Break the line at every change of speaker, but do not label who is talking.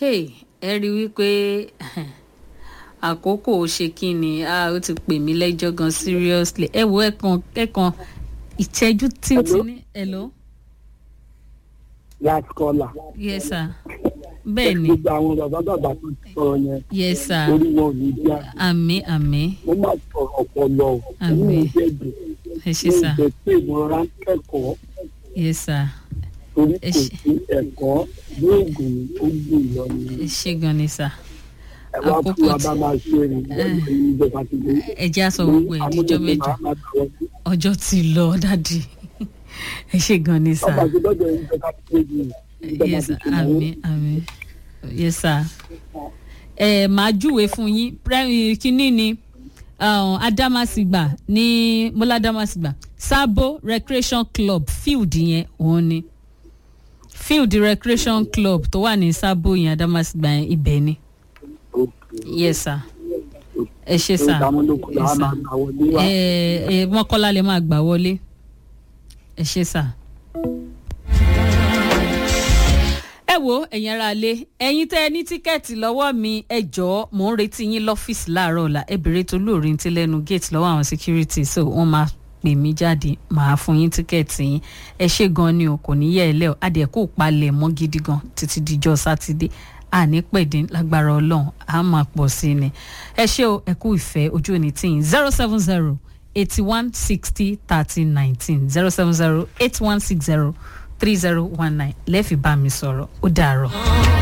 hey, ẹ rí i wípé àkókò ó ṣe kí ni ah, ó ti pè mí lẹ́jọ́ gan seriously ẹ wo ẹ̀kan ẹ̀kan ìṣẹ́jú títí ní hello
last caller.
yes sir bẹ́ẹ̀ ni
gbogbo àwọn bàbá bàbá tó ti sọ̀rọ̀ yẹn
yes sir
orí wọn ò ní bí a.
àmì àmì
mo máa sọ̀rọ̀ ọpọlọ o.
Àmín.
inú mi jẹ́ dùn.
ẹ ṣe sà
mo jẹ́ pé ìmọ̀ràn kẹ́kọ̀ọ́
yes sir
torí
Ẹ
kò
ṣé.
sí ẹ̀kọ́ lóògùn ó gbìn lọ ni.
ẹ ṣe gan ni sà
ẹ wá
àkókò
fún wa
tí-
bá máa ṣe rìn lọ́dọ̀ yìí ìjọba ti dé.
ẹ jẹ́ àsọ gbogbo ẹ̀ díjọ́ mẹ́jọ ọjọ́ ti lọ dádì ẹ ṣe gan ni sà.
ọba ti lọ́dọ̀ yìí ìjọba ti dé yìí. ìjọba
yes
ti tún
àmì àmì yes sir ẹ máa júwe fún yín Pre- kínní ni um, adamasingba ní mọ́lá adamasingba sabo recreation club field yẹn òun ni field recreation club tó wà ní sabo yẹn adamasingba yẹn ibẹ̀ ni yes sir ẹ ṣe sir
ìdààmúlòkù
yes
làwọn
sir
máa gbà wọlé wa.
ẹ ẹ mọ́kànlá lè máa gbà wọlé ẹ ṣe sà. ẹ wo ẹ̀yin ara lé ẹ̀yin tẹ́ ẹ ní tíkẹ́ẹ̀tì lọ́wọ́ mi ẹ jọ̀ọ́ mò ń retí yín lọ́fíìsì láàárọ̀ ọ̀la ẹ bèrè tó lóòrín tí lẹ́nu gate lọ́wọ́ àwọn security so wọ́n máa pè mí jáde màá fún yín tíkẹ́ẹ̀tì yín ẹ ṣe gan ni o kò ní yẹ ẹ lẹ́ o adìẹ kò palẹ̀ mọ́ gidi gan títí dijọ́ sátidé àní pẹ̀dín lágbára ọlọ́run á máa pọ̀ sí ni ẹ ṣé o ẹ kú ìfẹ́ ojú òní tí yín zero seven zero eighty one sixty thirty nineteen zero seven zero eight one six zero three zero one nine lẹ́ẹ̀fì bá mi sọ̀rọ̀ ó dàárọ̀.